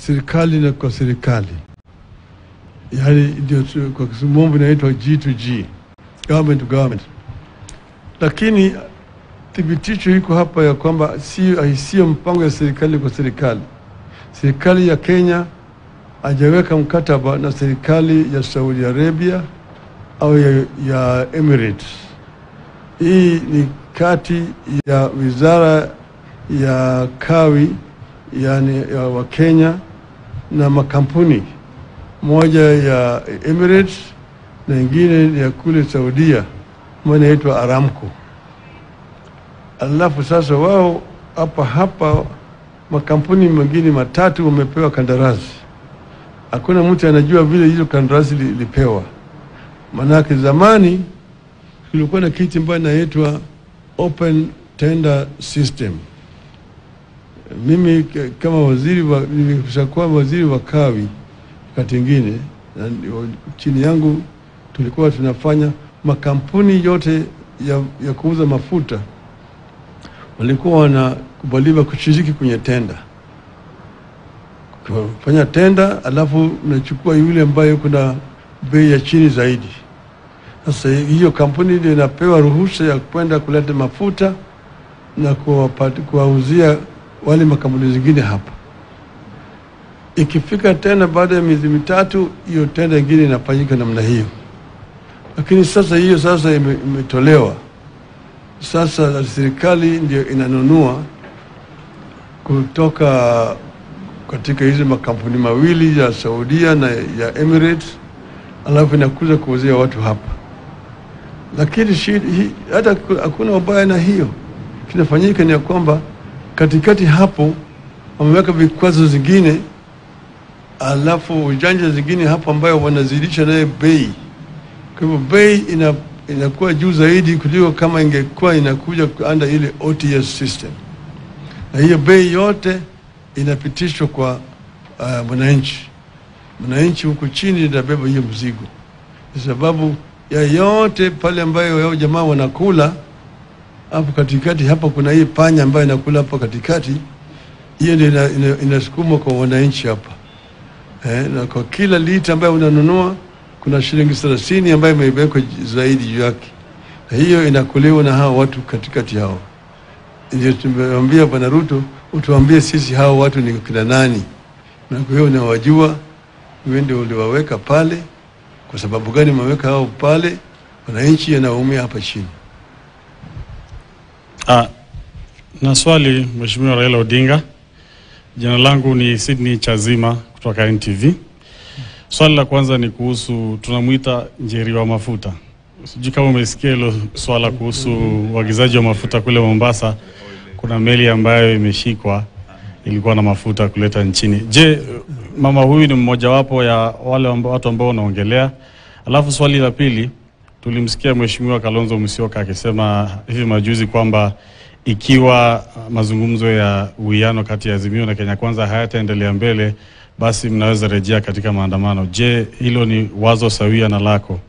serikali na kwa serikali, yaani ndio tu- kwa kimombo inaitwa G2G, government to government. Lakini thibitisho iko hapa ya kwamba sio sio mpango ya serikali kwa serikali. Serikali ya Kenya hajaweka mkataba na serikali ya Saudi Arabia au ya, ya Emirates. Hii ni kati ya wizara ya kawi yani ya wa Kenya na makampuni moja ya Emirates na ingine ya kule Saudia ambayo inaitwa Aramco. Alafu sasa wao hapa hapa makampuni mengine matatu wamepewa kandarasi. Hakuna mtu anajua vile hizo kandarasi li- lipewa, manake zamani kulikuwa na kitu ambayo inaitwa open tender system. Mimi k- kama waziri wa, nimeshakuwa waziri wa kawi wakati ingine, na ndio chini yangu tulikuwa tunafanya makampuni yote ya, ya kuuza mafuta walikuwa wanakubaliwa kushiriki kwenye tenda, kufanya tenda, alafu unachukua yule ambaye kuna bei ya chini zaidi. Sasa hiyo kampuni ndio inapewa ruhusa ya kwenda kuleta mafuta na kuwapati- kuwauzia wale makampuni zingine hapa. Ikifika tena baada ya miezi mitatu, hiyo tenda ingine inafanyika namna hiyo, lakini sasa hiyo sasa ime- imetolewa sasa serikali ndio inanunua kutoka katika hizi makampuni mawili ya Saudia na ya Emirates, alafu inakuja kuuzia watu hapa. Lakini shida hii hata ku- hakuna ubaya na hiyo. Kinafanyika ni ya kwamba katikati hapo wameweka vikwazo zingine, alafu ujanja zingine hapo ambayo wanazidisha naye bei kwa hivyo bei ina, inakuwa juu zaidi kuliko kama ingekuwa inakuja under ile OTS system, na hiyo bei yote inapitishwa kwa uh, mwananchi. Mwananchi huku chini inabeba hiyo mzigo, kwa sababu ya yote pale ambayo yao jamaa wanakula hapo katikati. Hapa kuna hii panya ambayo inakula hapo katikati, hiyo ndio ina- ina- inasukumwa kwa wananchi hapa eh, na kwa kila lita ambayo unanunua kuna shilingi thelathini ambayo imewekwa zaidi juu yake, na hiyo inakuliwa na hao watu katikati hao. Ndio tumewambia Bwana Ruto, utuambie sisi hao watu ni kina nani, na kwa hiyo unawajua, wewe ndio uliwaweka pale. Kwa sababu gani umeweka hao pale? Wananchi anaumia hapa chini. Ah, na swali Mheshimiwa Raila Odinga. Jina langu ni Sydney Chazima kutoka NTV. Swali la kwanza ni kuhusu tunamwita Njeri wa mafuta. Sijui kama umesikia hilo swala kuhusu uagizaji wa mafuta kule Mombasa. Kuna meli ambayo imeshikwa ilikuwa na mafuta kuleta nchini. Je, mama huyu ni mmojawapo ya wale amba, watu ambao wanaongelea? Alafu swali la pili, tulimsikia Mheshimiwa Kalonzo Musyoka akisema hivi majuzi kwamba ikiwa mazungumzo ya uwiano kati ya Azimio na Kenya Kwanza hayataendelea mbele, basi mnaweza rejea katika maandamano. Je, hilo ni wazo sawia na lako?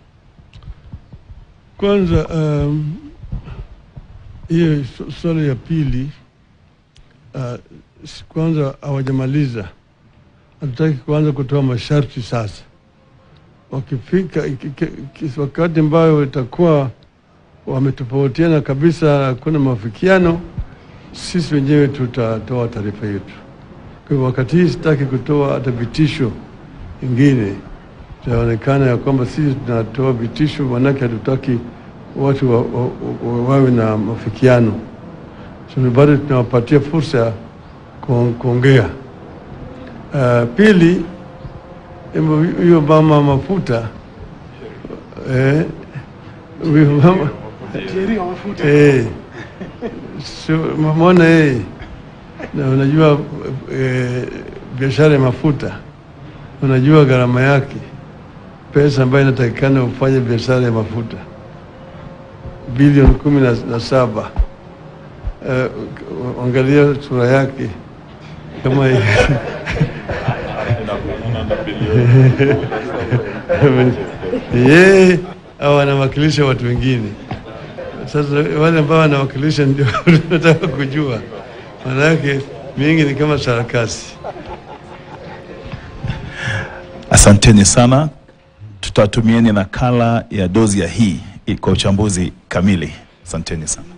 Kwanza um, hiyo su- swali ya pili uh, s- kwanza hawajamaliza, hatutaki kuanza kutoa masharti sasa. Wakifika iki- iki- iki- wakati ambayo itakuwa wametofautiana kabisa, hakuna mafikiano, sisi wenyewe tutatoa taarifa yetu. Kwa hivyo wakati hii sitaki kutoa hata vitisho ingine itaonekana ya kwamba sisi tunatoa vitisho, manake hatutaki watu wa, wa, wa, wawe na mafikiano. So bado tunawapatia fursa ya ku- kuongea. Uh, pili, embo hiyo mama mafuta eh, huyo mama eh, so mamona eh, na unajua eh, biashara ya mafuta unajua gharama yake, pesa ambayo inatakikana ufanye biashara ya mafuta bilioni kumi na, na saba. Uh, angalia sura yake kama yeye au anawakilisha watu wengine. Sasa wale ambao wanawakilisha ndio tunataka kujua, maanake mingi ni kama sarakasi. Asanteni sana, tutatumieni nakala ya dozi ya hii kwa uchambuzi kamili. Asanteni sana.